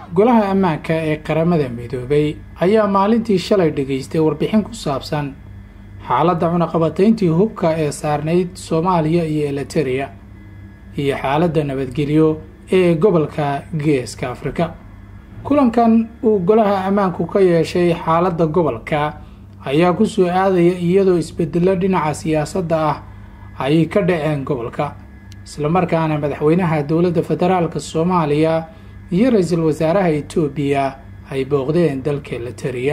golaha ammaanka ee qaramada midoobay ayaa maalintii shalay dhegaystay warbixin ku saabsan xaaladda cunaqabatayntii hubka ee saarnayd soomaaliya iyo eliteria iyo xaaladda nabadgelyo ee gobolka geeska afrika kulankan uu golaha ammaanku ka yeeshay xaaladda gobolka ayaa ku soo aadaya iyadoo isbedelo dhinaca siyaasadda ah ay ka dhaceen gobolka islamarkaana madaxweynaha dowladda federaalka soomaaliya iyo ra-iisul wasaaraha etoobiya ay booqdeen dalka eliteria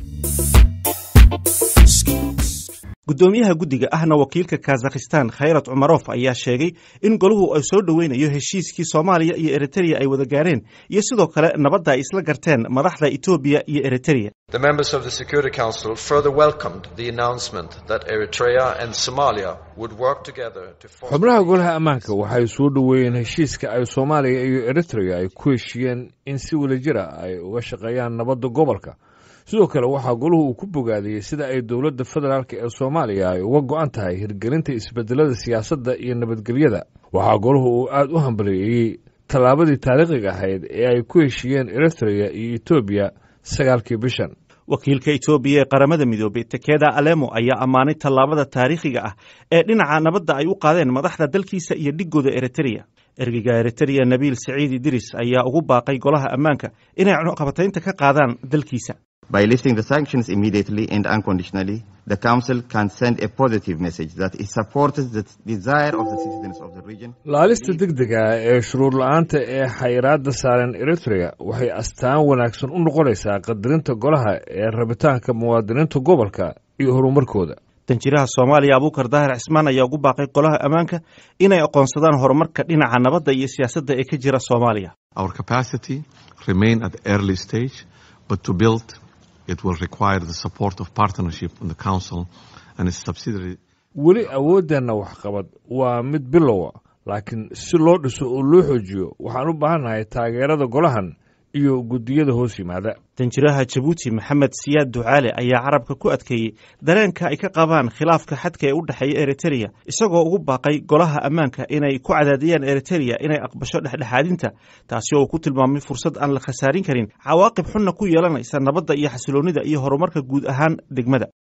guddoomiyaha guddiga ahna wakiilka kazakhistan khayrat cumarof ayaa sheegay in golahu ay soo dhoweynayo heshiiskii soomaaliya iyo eritereya ay wada gaareen iyo sidoo kale nabadda ay isla garteen madaxda etoobiya iyo eritereya The members of the Security Council further welcomed the announcement that Eritrea and Somalia would work together to foster xubnaha golaha ammaanka waxay soo dhoweeyeen heshiiska ay soomaaliya iyo eritrea ay ku heshiiyeen in si wadajira ay uga shaqeeyaan nabadda gobolka sidoo kale waxaa golahu uu ku bogaadiyey sida ay dowladda federaalk ee soomaaliya ay uga go-an tahay hirgelinta isbedelada siyaasadda iyo nabadgelyada waxaa golahu uu aada u hambaliyeeyey tallaabadii taariikhiga ahayd ee ay ku heshiiyeen eritrea iyo etoobiya sagaalkii bishan wakiilka etoobiya ee qaramada midoobey tekeda alemo ayaa ammaanay tallaabada taariikhiga ah ee dhinaca nabadda ay u qaadeen madaxda dalkiisa iyo dhigooda eritereya ergeyga eritereya nabiil siciid idiris ayaa ugu baaqay golaha ammaanka inay cunaqabataynta ka qaadaan dalkiisa By lifting the sanctions immediately and unconditionally, the Council can send a positive message that it supports the desire of the citizens of the region. laalista degdega ee shuruur la-aanta ee xayiraadda saaran eritrea waxay astaan wanaagsan u noqonaysaa qadarinta golaha ee rabitaanka muwaadiniinta gobolka iyo horumarkooda danjiraha soomaaliya abuukar daahir cismaan ayaa ugu baaqay golaha ammaanka inay aqoonsadaan horumarka dhinaca nabadda iyo siyaasadda ee ka jira soomaaliya Our capacity remain at the early stage, but to build it will require the support of partnership in the Council and its subsidiary weli awooddeenna waxqabad waa mid bilowa laakiin si loo dhiso oo loo xoojiyo waxaan u baahannahay taageerada golahan iyo guddiyada hoos yimaada danjiraha jabuuti maxamed siyaad ducaale ayaa carabka ku adkeeyey dareenka ay ka qabaan khilaafka xadka ee u dhexeeya eritereya isagoo ugu baaqay golaha ammaanka inay ku cadaadiyaan eritereya inay aqbasho dhexdhexaadinta taasi oo uu ku tilmaamay fursad aan la khasaarin karin cawaaqib xunna ku yeelanaysa nabadda iyo xasiloonnida iyo horumarka guud ahaan degmada